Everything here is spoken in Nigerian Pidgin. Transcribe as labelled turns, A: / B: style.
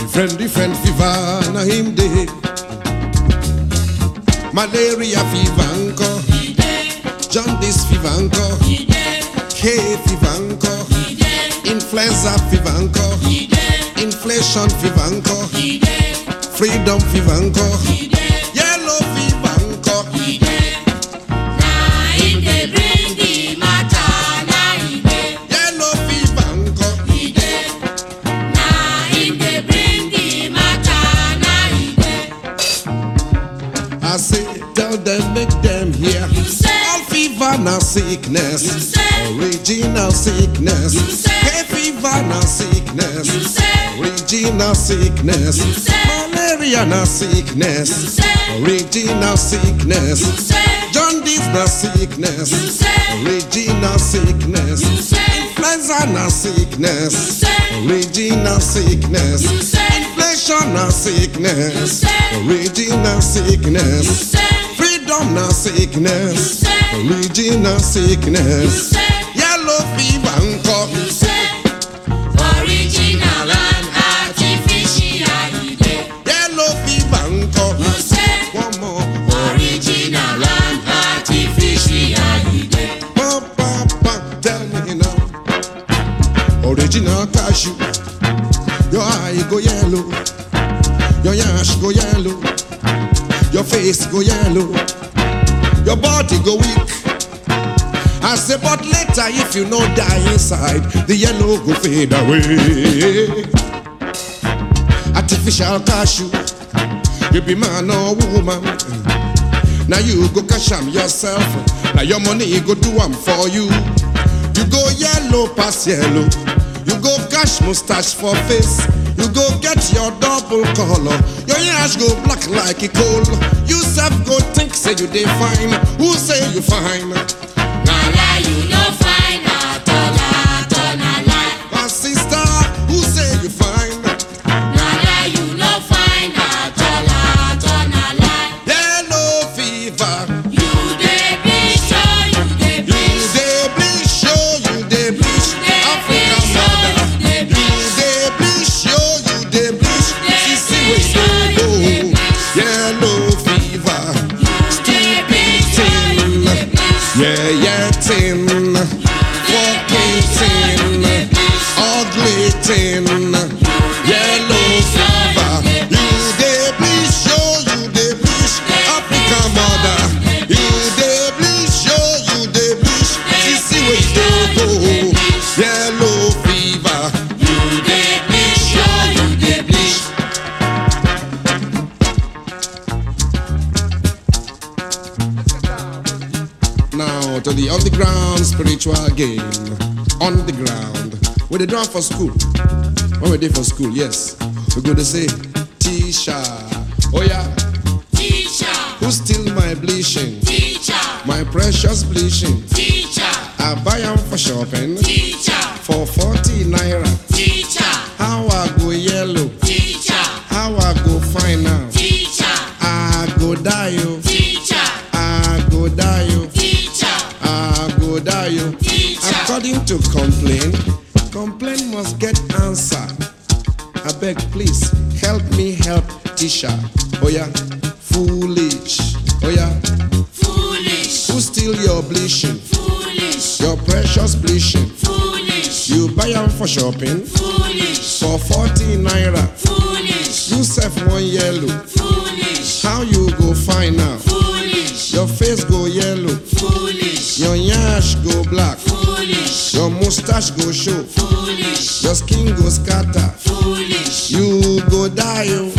A: Different, different fever na him dey. Malaria fever nko, jaundice fever nko, hay fever nko, influenza fever nko, inflation fever nko, freedom fever nko, yellow fever nko. Yellow fever nko. I say, tell them, make them hear.
B: You say.
A: All fever na sickness.
B: You say.
A: Original sickness.
B: You say.
A: Hay fever na sickness.
B: You say.
A: Original sickness.
B: You say.
A: Malaria na sickness.
B: You say.
A: Original sickness.
B: You say.
A: Jaundice na sickness.
B: You say.
A: Original sickness.
B: You say.
A: Influenza na sickness.
B: You say.
A: Original sickness.
B: You say.
A: Inflation na sickness.
B: You say.
A: Original
B: You
A: sickness.
B: say.
A: Freedom na sickness.
B: You say.
A: Original
B: You
A: sickness.
B: say.
A: Yellow fever nko.
B: You say. Original and artificial. you dey.
A: Yellow fever nko.
B: You say.
A: One more.
B: Original and artificial. you dey.
A: Pa, pa, pa. Tell me now. Original cashew. Your eye go yellow. Your yash go yellow. Your face go yellow. Your body go weak. I say, but later if you no die inside, the yellow go fade away. Artificial cashew, you be man or woman. Now you go cash am yourself. Now your money go do am for you. You go yellow pass yellow. You go cash mustache for face. You go get your double color. Your yash go black like a coal. You self go think say you dey fine. Who say you fine?
B: Na lie, you no fine at all, at all, na lie.
A: My sister, who say you fine?
B: Na lie, you no fine at all, at all, na lie.
A: Yellow fever.
B: You dey bleach, oh, you dey
A: You
B: bleach.
A: dey bleach, show you dey bleach.
B: dey
A: Africa
B: bleach, oh,
A: mother.
B: you dey
A: You dey bleach, show you dey bleach.
B: dey
A: Sissy
B: bleach,
A: wey
B: oh, you
A: dey
B: dey
A: go.
B: bleach.
A: Yellow fever.
B: You dey bleach, oh, you dey bleach.
A: Yeah, yeah, tin. Fucking tin. Ugly tin. Yellow fever. You dey bleach, show you dey bleach. Africa mother. You dey bleach, show you dey bleach. Sissy wey dey go. Yellow fever.
B: You dey bleach, oh, you dey bleach.
A: Now to the underground spiritual game. On the ground. Where they done for school. When we did for school, yes. We go to say, Tisha. Oh yeah.
B: Teacher,
A: Who steal my bleaching?
B: teacher,
A: My precious bleaching.
B: teacher,
A: I buy am for shopping
B: teacher,
A: for 40 naira.
B: teacher,
A: How I go yellow?
B: teacher,
A: How I go fine now?
B: teacher,
A: I go die yo.
B: teacher,
A: I go die yo.
B: teacher,
A: I go die yo.
B: teacher.
A: According to complaint, complaint must get answer. I beg, please help me help Tisha. Oh yeah, foolish. Oh yeah,
B: Foolish,
A: who steal your bleaching?
B: foolish,
A: Your precious bleaching.
B: foolish,
A: You buy am for shopping
B: foolish,
A: for 40 naira.
B: foolish,
A: You sef one yellow.
B: foolish,
A: How you go find now?
B: foolish,
A: Your face go yellow.
B: foolish,
A: Your yash go black.
B: foolish,
A: Your mustache go show.
B: foolish,
A: Your skin go scatter.
B: foolish,
A: You go die oh.